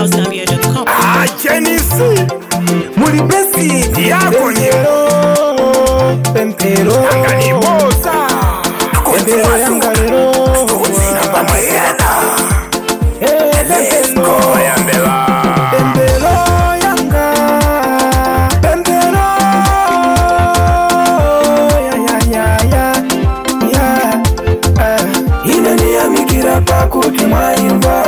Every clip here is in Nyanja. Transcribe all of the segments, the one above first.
housegambia.com. achenisi muli besi yako nyero pempero anganibosa pempero yanga lero Eh, pempero bayambeba pempero yanga pempero ya ya ya ya ya ah. inaniyamikira pakuti mwaimba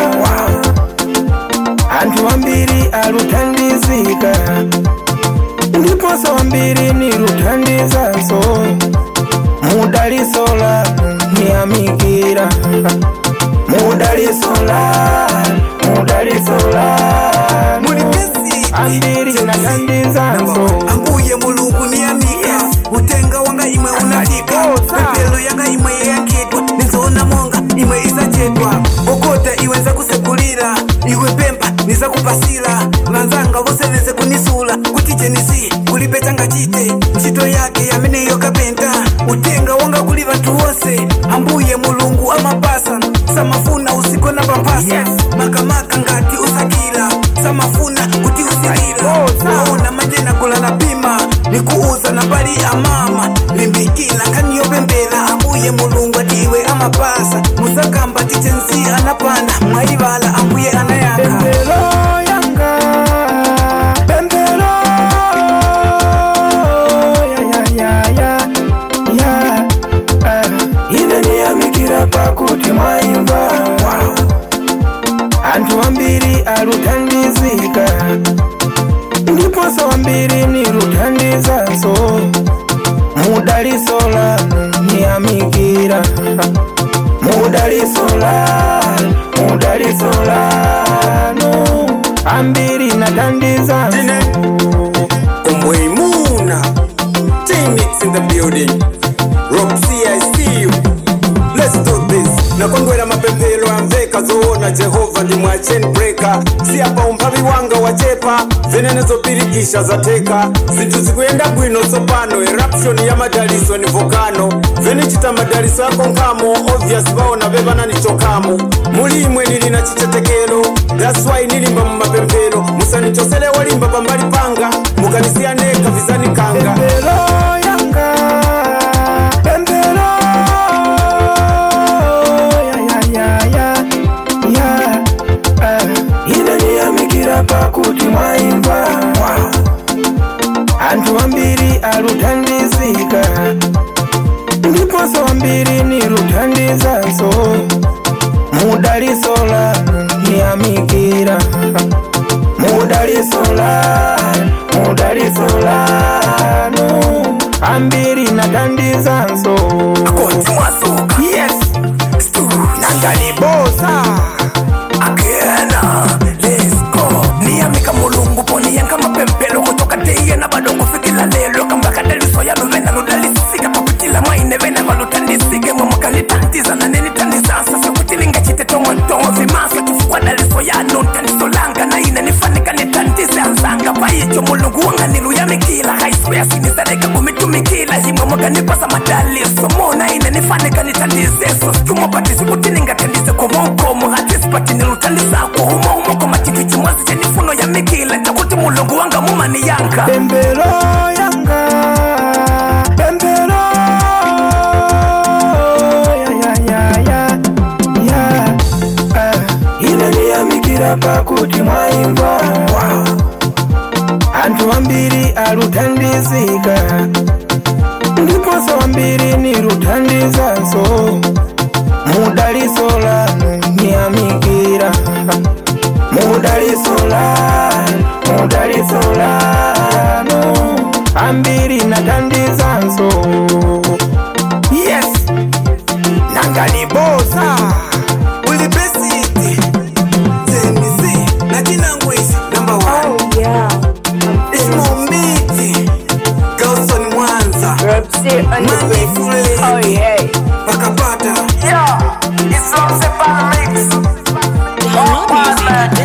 antu wambiri aluthandizika ndiponso wambiri niluthandizanso mudaliso lanu niyamikira mudaliso lanu mudaliso lanu Muli besi. ambiri nathandizanso ambuye mulungu niyamika utenga wanga imwe unatika pepelo yanga imwe yakitwa nizoona monga imwe isachetwa okota iwe nza kusekulira iwe pempa niza kupasira vanzanga vose veze kunisula kuti jenisi kulipe changa chite ntchito yake yameneyo kapenta utenga wanga kuli vanthu wose ambuye mulungu amapasa samafuna usiku na pampasa makamaka ngati usakira samafuna kuti usilira waona majena kula na pima nikuuza na bali ya mama limbikila nkaniyopembela ambuye mulungu atiwe amapasa musakamba titensi anapanda mwaivala ambuye anayaka pempero yanga pempero ya ya ya ya ya ah. inaniyamikira pakuti mwaimba antu wambiri aluthandizika ndiponso wambiri niluthandizanso mudaliso lanu niyamikira mudaliso lanu mudaliso lanu ambiri nathandizanso Umweimuna T-Mix in the building Roxy I see you Let's do this nakondwera mapempero amveka zoona jehova ndi mwa chain breaker siyapa umphawi wanga wachepa zenene zopirikisha zateka zinthu zikuyenda bwino tsopano eruption ya madaliso ni volcano venichita madaliso yako nkhamo obvious vaona vevana ni chokamo muli imwe nili na chichetekero that's why nilimba mu mapempero musanichosele wolimba pambali panga mukanisiya neka vizani kanga pempero yanga pempero ya ya ya ya ya ah. inaniyamikira pakuti mwaimba antu wambiri aluthandizika ndiponso wambiri niluthandizanso mudaliso lanu niyamikira mudaliso lanu mudaliso lanu ambiri nathandizanso koti mwasuka yes nangalibosa akena lesko niyamika mulungu poniyanga mapempelo kutoka teiye na bado kufikila lelo kambaka daliso yanu vena ludalisika papitila mwaine vena valutandisike mwamukalitandiza na nenitandizansa sikuti ningachitetomwantongo vimaswa kifukwa daliso yanu ntandisolanga na ine nifanika nitandize anzanga paicho mulungu wanga niluyamikila haisweyasinizareka kumitumikila himwe mwaganipasa madaliso mona ine nifanika nitandizeso sikumopatisi kuti ningatandize komokomo hatisipati nilutandizako humoumo matiti chimwazi chenifuno ya mikila chakuti mulungu wanga mumani yanga pempero yanga pempero ya ya ya ya ya ah. inaniyamikira pakuti mwaimba antu wambiri aluthandizika ndiponso wambiri niluthandizanso mudaliso lanu niyamikira mudaliso lanu mudaliso lanu ambiri nathandizanso yes nangalibosa ulibesiti zenisi natinangwisi namba one Oh yeah, ismombiti galson mwanza Roxy on the beat. Manifuleni. Oh yeah, wakapata yeah. It's Roxy Pan Mix. Download music at